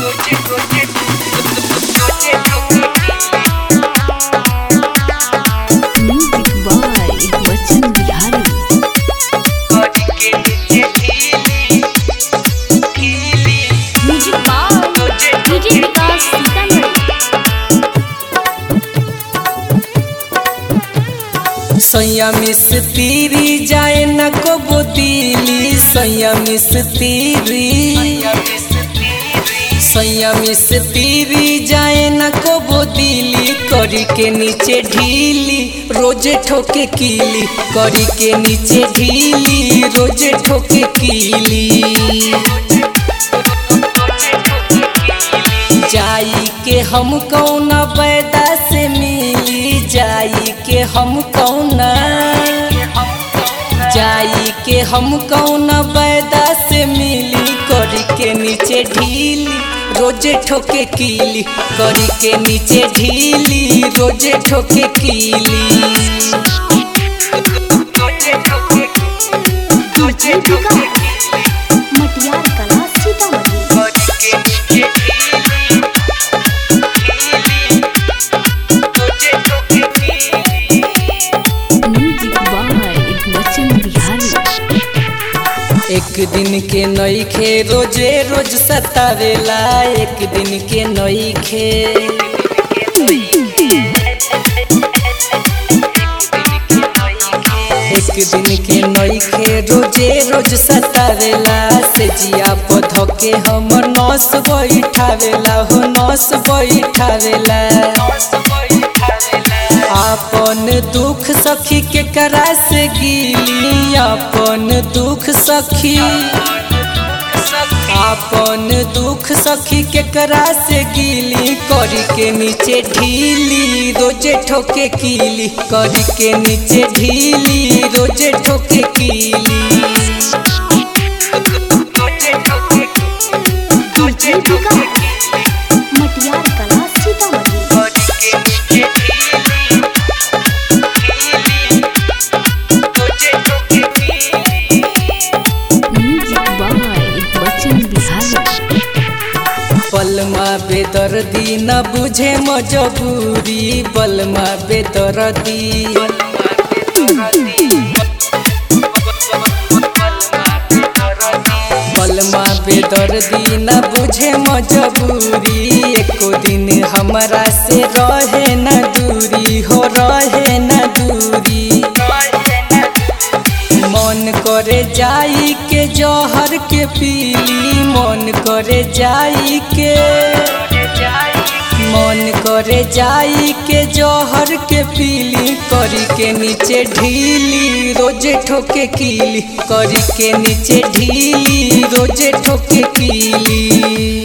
music by Bachchan Bihari music by DJ Vikas Sitamarhi सैया मिस तीरी जाए न को दिली सैया मिस तीरी सैया मिस तीरी जाए न को दिली करी के नीचे ढीली रोजे ठोके कीली करी के नीचे ढीली रोजे ठोके कीली जाई के हम कौना बैदा से मिली जाई के हम कौना जाई के हम कौना बैदा से मिली करी के नीचे ढीली रोजे ठोके कीली करी के नीचे ढीली रोजे ठोके कीली मटियार कला सीतामढ़ी म्यूजिक बाय बच्चन बिहारी एक दिन के नई खे रोजे रोज सतावेला एक दिन के नई खे एक दिन के नई खे रोजे रोज सतावेला से जिया पौधो के हमर नस बैठावेला हो नस बैठावेला आपन दुख सखी के करा से गिली आपन दुख सखी आपन दुख सखी के करा से गिली करी के नीचे ढीली रोजे ठोके कीली करी के नीचे ढीली रोजे ठोके कीली मटियार कला सीतामढ़ी म्यूजिक बाय बच्चन बिहारी बलमा बेदर्दी न बुझे मजबूरी बलमा बेदर्दी बलमा बेदर्दी न बुझे मजबूरी एको दिन हमरा से रहे न दूरी हो रहे न दूरी मन करे जाई के जहर के पीली मन करे जाई के मन करे जाई के जहर के पीली करी के नीचे ढीली रोजे ठोके कीली करी के नीचे ढीली रोजे ठोके कीली